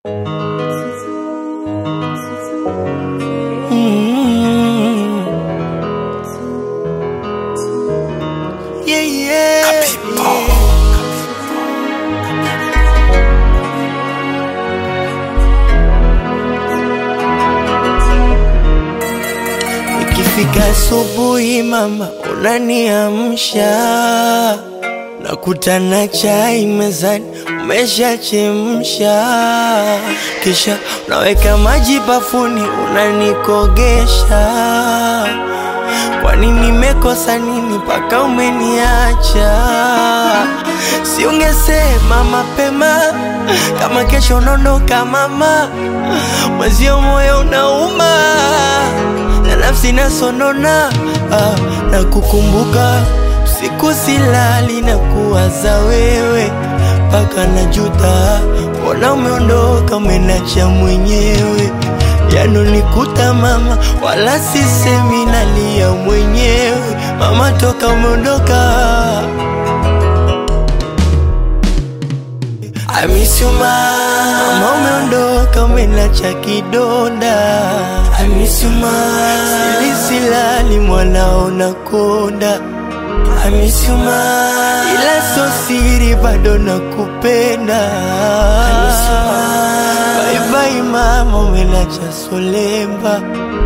Mm. Yeah, yeah. Ikifika asubuhi mama unaniamsha, nakutana chai mezani umeshachemsha, kisha unaweka maji bafuni unanikogesha. Kwani nimekosa nini mpaka umeniacha? Si ungesema mapema kama kesho unaondoka mama, mwezio moyo unauma na nafsi nasonona ah, na kukumbuka usiku silali na kuwaza wewe mpaka najuta, mbona umeondoka umenacha mwenyewe yanonikuta mama, wala sisemi nalia mwenyewe mama, toka umeondoka I miss you ma Mama umeondoka umenacha kidonda I miss you ma Sili silali mwanao nakonda I miss you ma Ila so siri bado nakupenda I miss you ma Bye bye mama umenacha solemba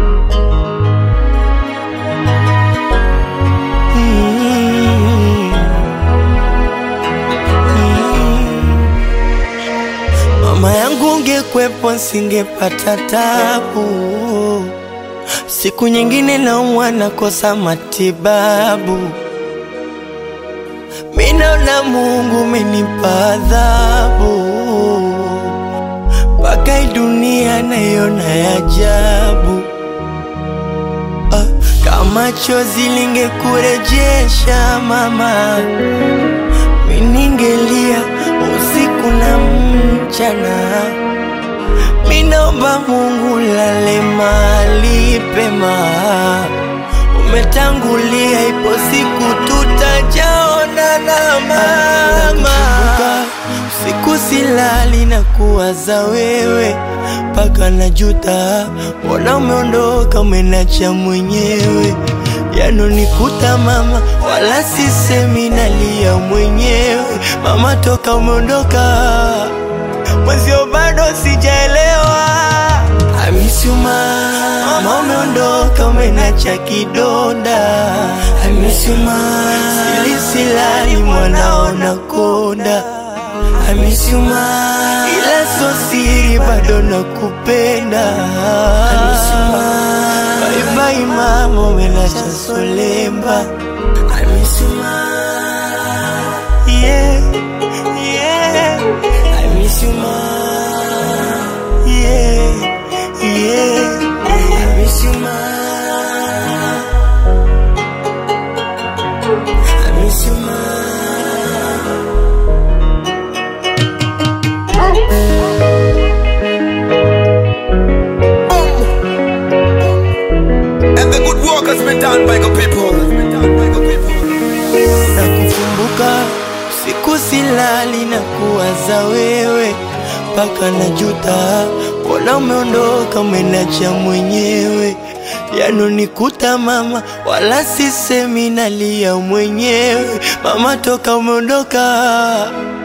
mm. Mama yangu ungekwepo nsingepata tabu, siku nyingine naumwa nakosa matibabu. Minaona Mungu umenipa adhabu, mpaka hii dunia naiona ya ajabu. Ah, kama chozi lingekurejesha mama miningelia usiku na mchana. Minaomba Mungu lale mahali pema, umetangulia, ipo siku tutajaonana mama. Usiku silali na kuwaza wewe mpaka najuta, mbona umeondoka umenacha mwenyewe yanonikuta mama, wala sisemi nalia mwenyewe mama, toka umeondoka mwezio bado sijaelewa. I miss you ma, mama umeondoka umenacha kidonda. I miss you ma, sili silali mwanao nakonda. I miss you ma, ila so siri bado nakupenda. I miss you ma, bye bye mama umenacha solemba. I miss you ma, yeah, yeah. I miss you ma, yeah, yeah. I miss you ma, I miss you ma. And the good work has been done by the people. na kukumbuka siku silali na kuwaza wewe mpaka najuta, mbona umeondoka umenacha mwenyewe yanonikuta mama, wala sisemi nalia mwenyewe mama, toka umeondoka